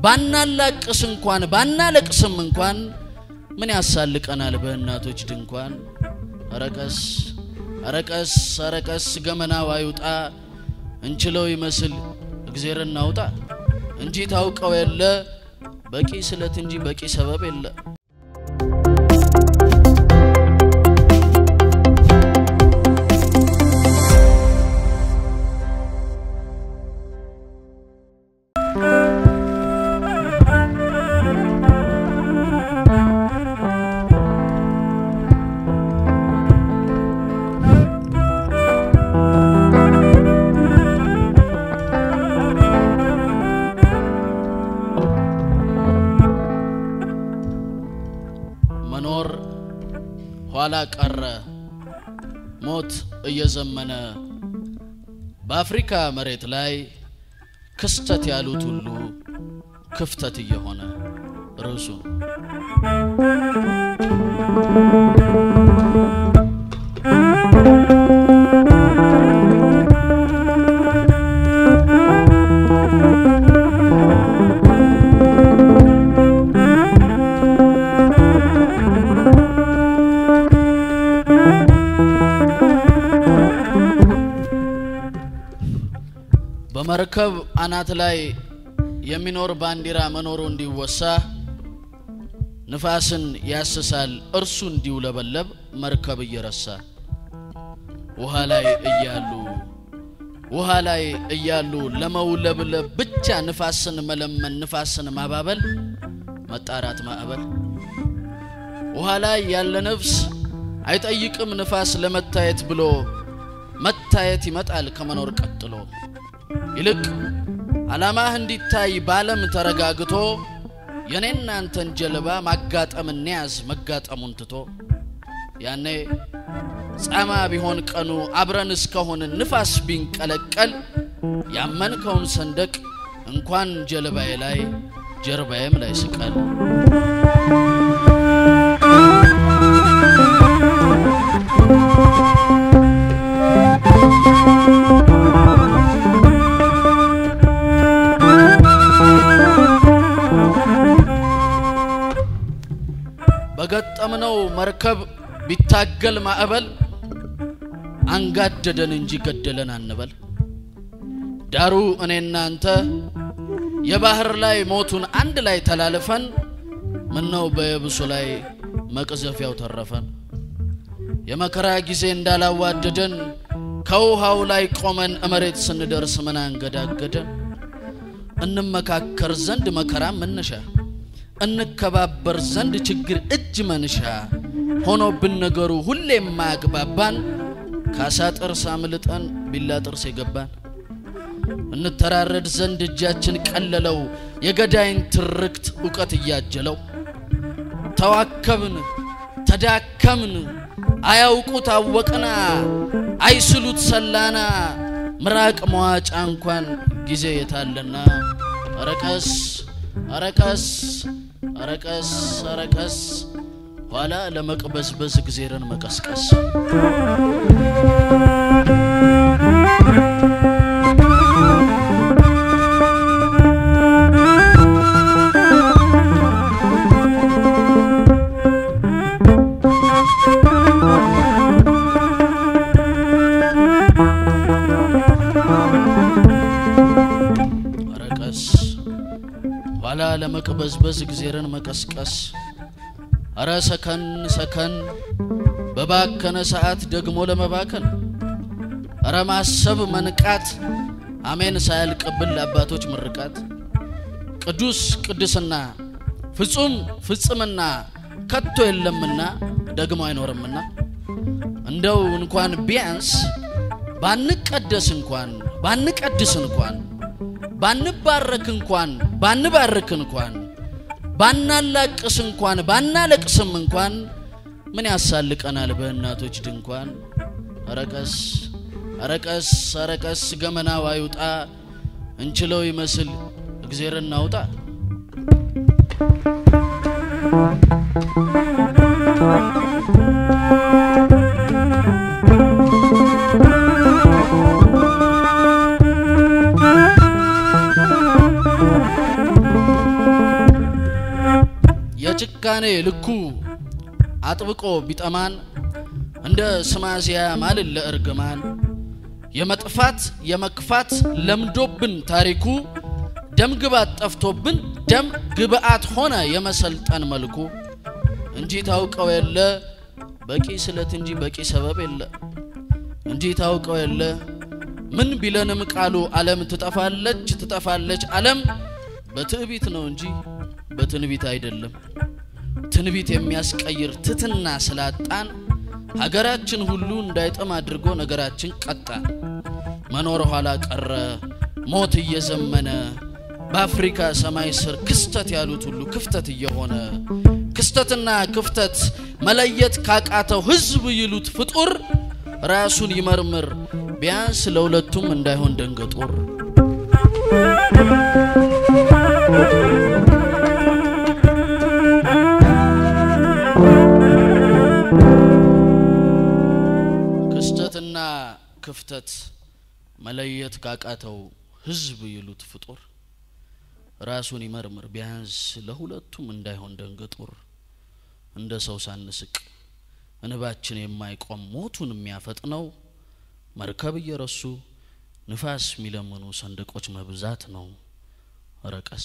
ባናላቅስ እንኳን ባናለቅስም እንኳን ምን ያሳልቀናል በእናቶች ድንኳን። አረቀስ አረቀስ አረቀስ ገመናው አይውጣ እንችለው ይመስል እግዜር እናውጣ እንጂ ታውቀው የለ በቂ ስለት እንጂ በቂ ሰበብ የለ። መኖር ኋላ ቀረ ሞት እየዘመነ በአፍሪካ መሬት ላይ ክስተት ያሉት ሁሉ ክፍተት እየሆነ ርዕሱ በመርከብ አናት ላይ የሚኖር ባንዲራ መኖሩ እንዲወሳ ንፋስን ያስሳል እርሱ እንዲውለበለብ መርከብ እየረሳ ውሃ ላይ እያሉ ውሃ ላይ እያሉ ለመውለብለብ ብቻ ንፋስን መለመን ንፋስን ማባበል መጣራት ማዕበል ውሃ ላይ ያለ ነፍስ አይጠይቅም ንፋስ ለመታየት ብሎ መታየት ይመጣል ከመኖር ቀጥሎ ይልቅ ዓላማህ እንዲታይ ባለም ተረጋግቶ የኔና አንተን ጀልባ ማጋጠም እንያዝ መጋጠሙን ትቶ ያኔ ጻማ ቢሆን ቀኑ አብረን እስከሆን ንፋስ ቢንቀለቀል ያመንከውን ሰንደቅ እንኳን ጀልባዬ ላይ ጀርባዬም ላይ ስቀል። በገጠምነው መርከብ ቢታገል ማዕበል አንጋደደን እንጂ ገደለን አንበል። ዳሩ እኔና አንተ የባህር ላይ ሞቱን አንድ ላይ ተላልፈን ምነው በየብሱ ላይ መቅዘፊያው ተረፈን። የመከራ ጊዜ እንዳላዋደደን ከውሃው ላይ ቆመን እመሬት ስንደርስ ምን አንገዳገደን። እንመካከር ዘንድ መከራ መነሻ እንከባበር ዘንድ ችግር እጅ መንሻ ሆኖብን ነገሩ ሁሌ የማያግባባን ካሳ ጥርስ አምልጠን ቢላ ጥርስ የገባን እንተራረድ ዘንድ እጃችን ቀለለው የገዳይን ትርክት እውቀት እያጀለው ተዋከብን ተዳከምን አያውቁት አወቅና አይስሉት ሰላና ምራቅ መዋጫ እንኳን ጊዜ የታለና አረቀስ አረቀስ አረቀስ አረቀስ ኋላ ለመቅበዝበዝ እግዜርን መቀስቀስ አረቀስ ኋላ ለመቅበዝበዝ እግዜርን መቀስቀስ አረ ሰከን ሰከን በባከነ ሰዓት ደግሞ ለመባከን አረ ማሰብ መንቃት አሜን ሳያልቅብን ለአባቶች ምርቃት ቅዱስ ቅድስና ፍጹም ፍጽምና ከቶ የለምና ደግሞ አይኖርምና እንደው እንኳን ቢያንስ ባንቀደስ እንኳን ባንቀድስ እንኳን ባንባረክ እንኳን ባንባርክ እንኳን ባናላቅስ እንኳን ባናለቅስም እንኳን ምን ያሳልቀናል በእናቶች ድንኳን። አረቀስ አረቀስ አረቀስ ገመናው አይውጣ እንችለው ይመስል እግዜር እናውጣ። ከጭካኔ ልኩ አጥብቆ ቢጠማን እንደ ስማዚያ ማልን ለእርግማን የመጥፋት የመክፋት ለምዶብን ታሪኩ ደም ግባት ጠፍቶብን ደም ግብአት ሆነ የመሰልጠን መልኩ እንጂ ታውቀው የለ በቂ ስለት እንጂ በቂ ሰበብ የለ እንጂ ታውቀው የለ ምን ቢለንም ቃሉ ዓለም ትጠፋለች ትጠፋለች ዓለም በትዕቢት ነው እንጂ በትንቢት አይደለም። ትንቢት የሚያስቀይር ትትና ስላጣን ሀገራችን ሁሉ እንዳይጠም አድርጎ ነገራችን ቀጣን። መኖር ኋላ ቀረ ሞት እየዘመነ በአፍሪካ ሰማይ ስር ክስተት ያሉት ሁሉ ክፍተት እየሆነ ክስተትና ክፍተት መለየት ካቃተው ሕዝብ ይሉት ፍጡር ራሱን ይመርምር ቢያንስ ለሁለቱም እንዳይሆን ደንገጡር። ክስተትና ክፍተት መለየት ካቃተው ሕዝብ ይሉት ፍጡር ራሱን ይመርምር ቢያንስ ለሁለቱም እንዳይሆን ደንገጡር። እንደ ሰው ሳንስቅ እንባችን የማይቆም ሞቱን የሚያፈጥነው መርከብ እየረሱ ንፋስ የሚለምኑ ሰንደቆች መብዛት ነው። ረቀስ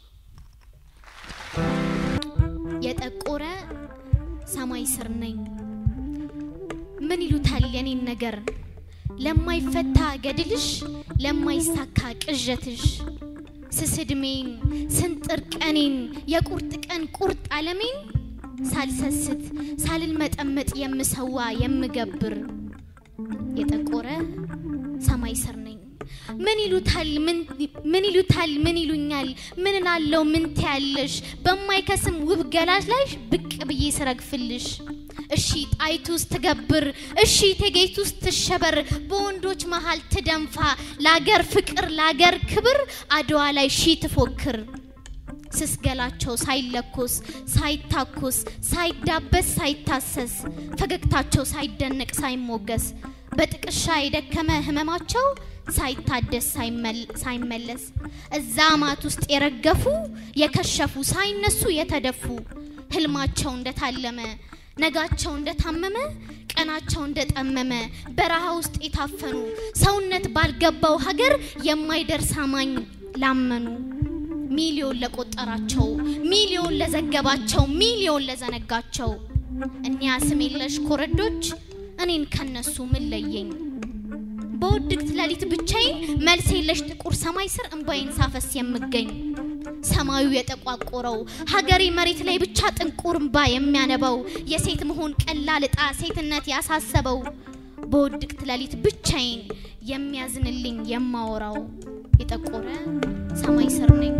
የጠቆረ ሰማይ ስር ነኝ። ምን ይሉታል የኔን ነገር ለማይፈታ ገድልሽ ለማይሳካ ቅዠትሽ ስስድሜን ስንጥር ቀኔን የቁርጥ ቀን ቁርጥ ዓለሜን ሳልሰስት ሳልመጠመጥ የምሰዋ የምገብር የጠቆረ ሰማይ ስር ነኝ። ምን ይሉታል ምን ይሉታል ምን ይሉኛል ምን ናለው ምን ትያለሽ በማይከስም ውብ ገላሽ ላይ ብቅ ብዬ ስረግፍልሽ እሺ ጣይቱ ውስጥ ትገብር እሺ ቴጌቱ ውስጥ ትሸበር በወንዶች መሃል ትደንፋ ለአገር ፍቅር ለአገር ክብር አድዋ ላይ ሺ ትፎክር ስስገላቸው ሳይለኮስ ሳይታኮስ ሳይዳበስ ሳይታሰስ ፈገግታቸው ሳይደነቅ ሳይሞገስ በጥቅሻ የደከመ ህመማቸው ሳይታደስ ሳይመለስ እዛ ማት ውስጥ የረገፉ የከሸፉ ሳይነሱ የተደፉ ህልማቸው እንደታለመ ነጋቸው እንደታመመ ቀናቸው እንደጠመመ በረሃ ውስጥ የታፈኑ ሰውነት ባልገባው ሀገር የማይደርስ አማኝ ላመኑ ሚሊዮን ለቆጠራቸው ሚሊዮን ለዘገባቸው ሚሊዮን ለዘነጋቸው እኒያ ስም የለሽ ኮረዶች እኔን ከነሱ ምን ለየኝ? በውድቅት ሌሊት ብቻዬን መልስ የለሽ ጥቁር ሰማይ ስር እንባዬን ሳፈስ የምገኝ ሰማዩ የጠቋቆረው ሀገሬ መሬት ላይ ብቻ ጥንቁር እንባ የሚያነባው የሴት መሆን ቀላል ዕጣ ሴትነት ያሳሰበው በውድቅት ሌሊት ብቻዬን የሚያዝንልኝ የማወራው የጠቆረ ሰማይ ስር ነኝ።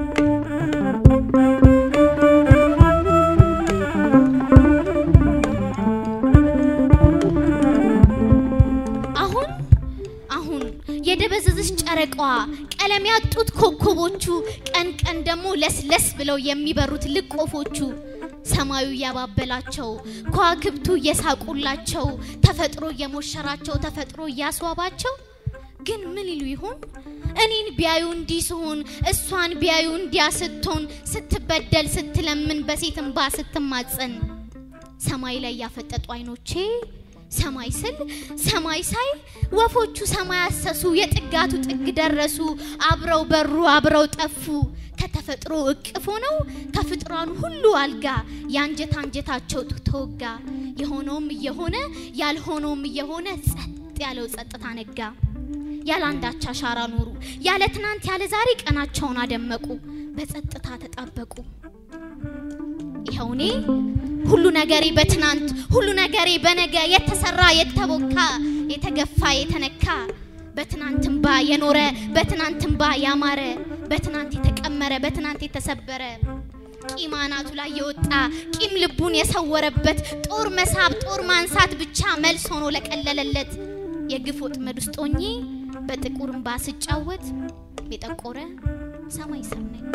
አሁን አሁን የደበዘዘች ጨረቃዋ ቀለም ያጡት ኮከቦቹ ቀን ቀን ደግሞ ለስለስ ብለው የሚበሩት ልቆፎቹ ሰማዩ እያባበላቸው ከዋክብቱ እየሳቁላቸው ተፈጥሮ እየሞሸራቸው ተፈጥሮ እያስዋባቸው ግን ምን ይሉ ይሆን እኔን ቢያዩ እንዲህ ስሆን እሷን ቢያዩ እንዲያ ስትሆን ስትበደል ስትለምን በሴት እንባ ስትማጸን ሰማይ ላይ ያፈጠጡ አይኖቼ ሰማይ ስል ሰማይ ሳይ ወፎቹ ሰማይ አሰሱ የጥጋቱ ጥግ ደረሱ አብረው በሩ አብረው ጠፉ ከተፈጥሮ እቅፍ ሆነው ከፍጥሯን ሁሉ አልጋ የአንጀት አንጀታቸው ተወጋ የሆነውም እየሆነ ያልሆነውም እየሆነ ጸጥ ያለው ጸጥታ ነጋ ያለ አንዳች አሻራ ኖሩ ያለ ትናንት ያለ ዛሬ ቀናቸውን አደመቁ በጸጥታ ተጣበቁ ይኸው እኔ ሁሉ ነገሬ በትናንት ሁሉ ነገሬ በነገ የተሰራ የተቦካ የተገፋ የተነካ በትናንት እንባ የኖረ በትናንት እንባ ያማረ በትናንት የተቀመረ በትናንት የተሰበረ ቂም አናቱ ላይ የወጣ ቂም ልቡን የሰወረበት ጦር መሳብ ጦር ማንሳት ብቻ መልስ ሆኖ ለቀለለለት የግፍ ወጥመድ ውስጥ ሆኜ በጥቁር እንባ ስጫወት የጠቆረ ሰማይ ስር ነኝ።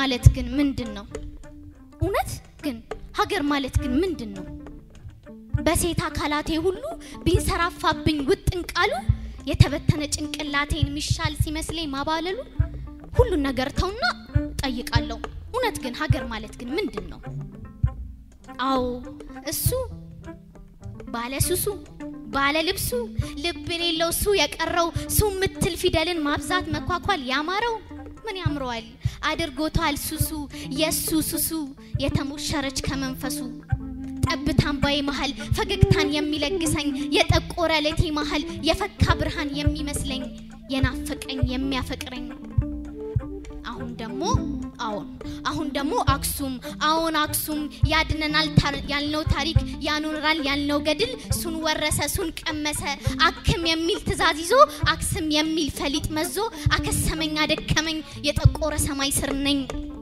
ማለት ግን ምንድን ነው? እውነት ግን ሀገር ማለት ግን ምንድን ነው? በሴት አካላቴ ሁሉ ቢንሰራፋብኝ ውጥን ቃሉ የተበተነ ጭንቅላቴን ሚሻል ሲመስለኝ ማባለሉ ሁሉን ነገር ተውና ጠይቃለሁ። እውነት ግን ሀገር ማለት ግን ምንድን ነው? አዎ እሱ ባለ ሱሱ ባለ ልብሱ ልብ የሌለው ሱ የቀረው ሱ ምትል ፊደልን ማብዛት መኳኳል ያማረው ምን ያምረዋል አድርጎታል ሱሱ የሱ ሱሱ የተሞሸረች ከመንፈሱ ጠብታን ባይ መሃል ፈገግታን የሚለግሰኝ የጠቆረ ሌቴ መሃል የፈካ ብርሃን የሚመስለኝ የናፈቀኝ የሚያፈቅረኝ አሁን ደግሞ አዎን አሁን ደግሞ አክሱም አዎን አክሱም ያድነናል ያልነው ታሪክ ያኖራል ያልነው ገድል ሱን ወረሰ ሱን ቀመሰ አክም የሚል ትእዛዝ ይዞ አክስም የሚል ፈሊጥ መዞ አከሰመኝ አደከመኝ የጠቆረ ሰማይ ስር ነኝ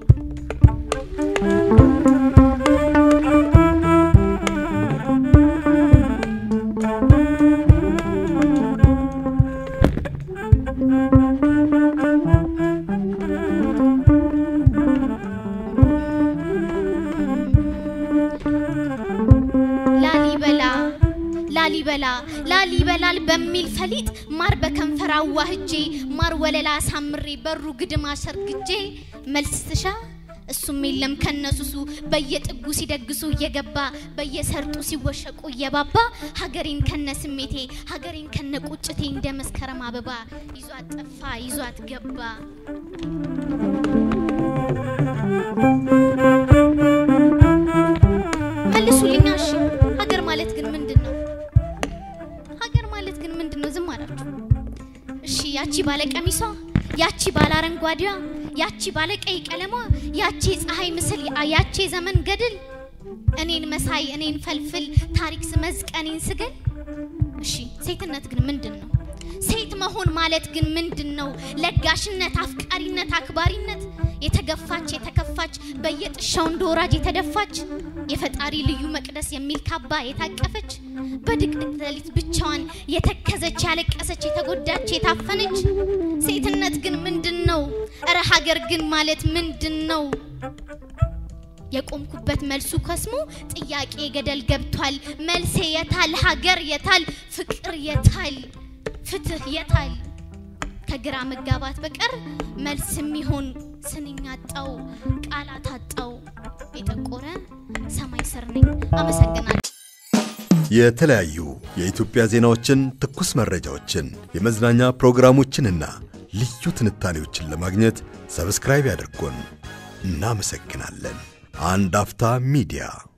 ላሊበላ ላሊበላ ላሊበላል በሚል ፈሊጥ ማር በከንፈር አዋህጄ ማር ወለላ አሳምሬ በሩ ግድም አሰርግጄ መልስ ስሻ እሱም የለም ከነሱሱ በየጥጉ ሲደግሱ እየገባ በየሰርጡ ሲወሸቁ እየባባ ሀገሬን ከነ ስሜቴ ሀገሬን ከነ ቁጭቴ እንደ መስከረም አበባ ይዟት ጠፋ ይዟት ገባ። መልሱልኛ እሺ። ሀገር ማለት ግን ምንድን ነው? ሀገር ማለት ግን ምንድን ነው? ዝም አላችሁ። እሺ ያቺ ባለ ቀሚሷ፣ ያቺ ባለ አረንጓዴዋ፣ ያቺ ባለ ቀይ ቀለሟ፣ ያቺ የፀሐይ ምስል፣ ያቺ የዘመን ገድል፣ እኔን መሳይ፣ እኔን ፈልፍል፣ ታሪክ ስመዝቅ፣ እኔን ስገል። እሺ ሴትነት ግን ምንድን ነው? ሴት መሆን ማለት ግን ምንድን ነው? ለጋሽነት፣ አፍቃሪነት፣ አክባሪነት የተገፋች የተከፋች በየጥሻው እንደ ወራጅ የተደፋች የፈጣሪ ልዩ መቅደስ የሚል ካባ የታቀፈች በድቅድቅ ሌሊት ብቻዋን የተከዘች ያለቀሰች የተጎዳች የታፈነች ሴትነት ግን ምንድን ነው? እረ ሀገር ግን ማለት ምንድን ነው? የቆምኩበት መልሱ ከስሞ ጥያቄ ገደል ገብቷል። መልሴ የታል? ሀገር የታል? ፍቅር የታል? ፍትህ የታል? ከግራ መጋባት በቀር መልስ የሚሆን ስንኝ አጣው፣ ቃላት አጣው። የጠቆረ ሰማይ ስር ነኝ። አመሰግናለሁ። የተለያዩ የኢትዮጵያ ዜናዎችን፣ ትኩስ መረጃዎችን፣ የመዝናኛ ፕሮግራሞችንና ልዩ ትንታኔዎችን ለማግኘት ሰብስክራይብ ያድርጉን። እናመሰግናለን። አንድ አፍታ ሚዲያ